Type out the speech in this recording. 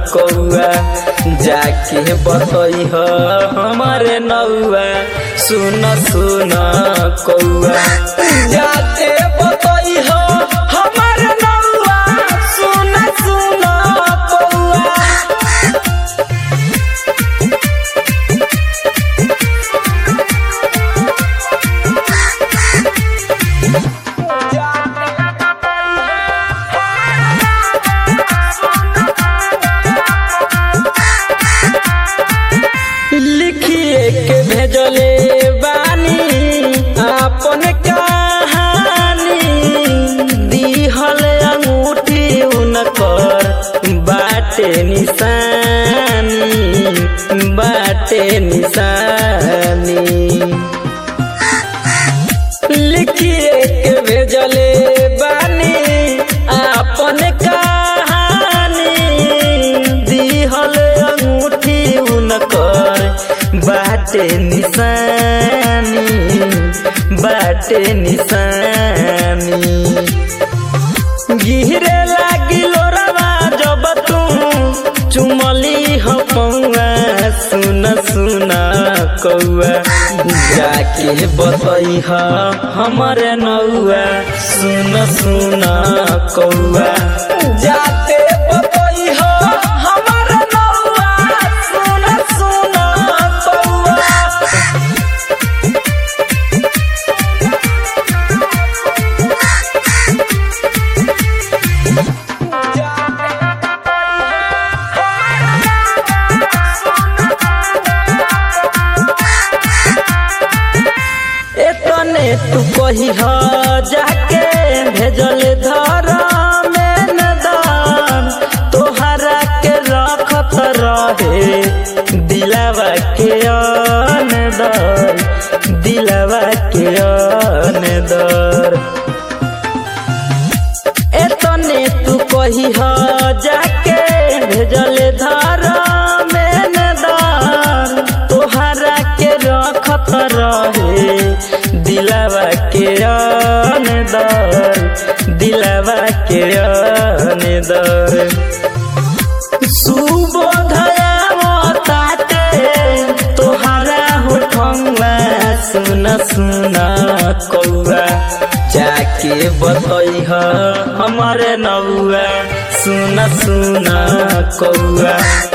कौआ जाके बतई हमारे नौआ सुन सुन कौआ जाके बतई हमारे नौआ सुन सुन कौआ लिखिए के भेजले बानी अपन कहानी दिहल अंगूठी उनकर बाटे निशानी बाटे निशानी लिखिए के भेजले बानी अपन कहानी दिहल अंगूठी उनकर बाटे निशानी बाटे निशानी गिरे लागिलो रवा जब तू चुमली हो पौआ सुन सुन कौआ जाके बतई हमारे नौआ सुन सुन कौआ जाके बतई हमारे नौआ सुन सुन कौआ एतने तू कही ह जाके भेजल धर में नदान तोहरा के रखत रहे दिलावा के अनदर दिलावा के अनदर एतने तू कही ह जाके भेजल धर में नदान तोहरा के रखत रहे दिलावा के अनदर दिलावा के अनदर सुबोधया ताते तोहरा होठंगा सुन सुन कौआ जाके बतई हमारे नौआ सुन सुन कौआ